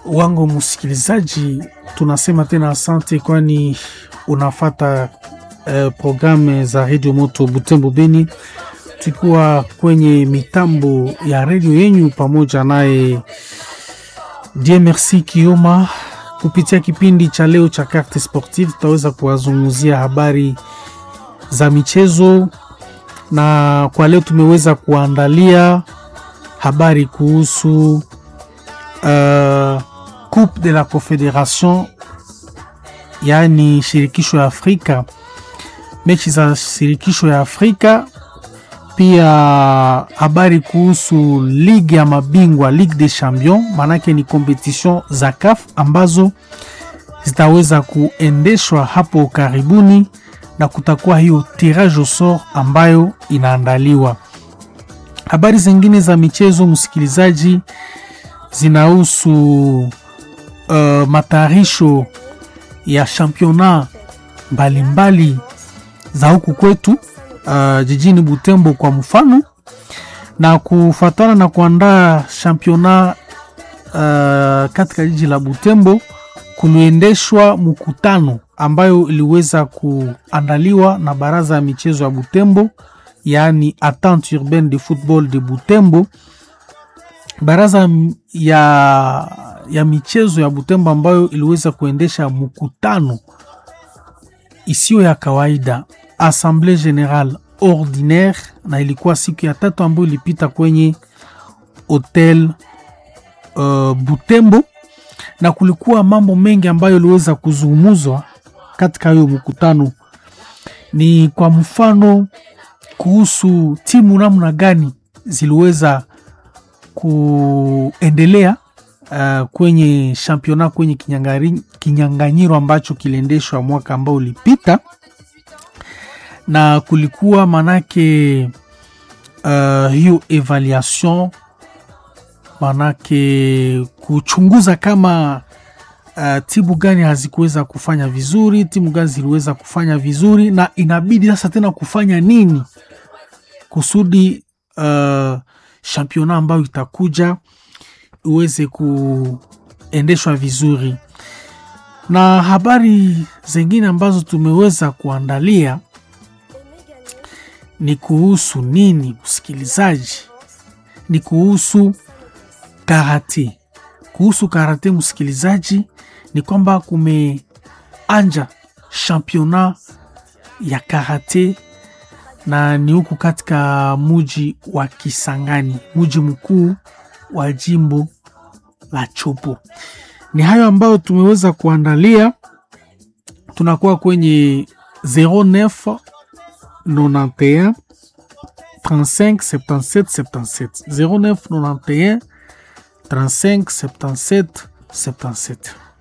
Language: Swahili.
wangu msikilizaji, tunasema tena asante, kwani unafata uh, programu za redio moto Butembo Beni, tukiwa kwenye mitambo ya redio yenyu pamoja naye Die Merci Kioma. Kupitia kipindi cha leo cha Carte Sportive, tutaweza kuwazungumzia habari za michezo, na kwa leo tumeweza kuandalia habari kuhusu uh, Coupe de la Confederation, yaani shirikisho ya Afrika, mechi za shirikisho ya Afrika. Pia habari kuhusu ligi ya mabingwa, Ligue des Champions, maanake ni competition za CAF ambazo zitaweza kuendeshwa hapo karibuni, na kutakuwa hiyo tirage au sort ambayo inaandaliwa. Habari zingine za michezo, msikilizaji, zinahusu uh, matayarisho ya championnat mbalimbali za huku kwetu uh, jijini Butembo kwa mfano, na kufuatana na kuandaa championnat uh, katika jiji la Butembo kuliendeshwa mkutano ambayo iliweza kuandaliwa na baraza ya michezo ya Butembo, yaani Attente Urbaine de Football de Butembo, baraza ya, ya michezo ya Butembo ambayo iliweza kuendesha mkutano isiyo ya kawaida Assemblée Générale Ordinaire, na ilikuwa siku ya tatu ambayo ilipita kwenye hotel uh, Butembo, na kulikuwa mambo mengi ambayo iliweza kuzungumzwa katika hiyo mkutano. Ni kwa mfano kuhusu timu namna gani ziliweza kuendelea uh, kwenye championnat kwenye kinyanganyiro ambacho kiliendeshwa mwaka ambao ulipita, na kulikuwa manake uh, hiyo evaluation manake kuchunguza kama uh, timu gani hazikuweza kufanya vizuri, timu gani ziliweza kufanya vizuri, na inabidi sasa tena kufanya nini kusudi uh, championnat ambayo itakuja iweze kuendeshwa vizuri. Na habari zingine ambazo tumeweza kuandalia ni kuhusu nini, msikilizaji? Ni kuhusu karate. Kuhusu karate, msikilizaji, ni kwamba kumeanja championnat ya karate na ni huku katika muji wa Kisangani, muji mkuu wa jimbo la Chopo. Ni hayo ambayo tumeweza kuandalia. Tunakuwa kwenye 09 91 35 77 77 09 91 35 77 77.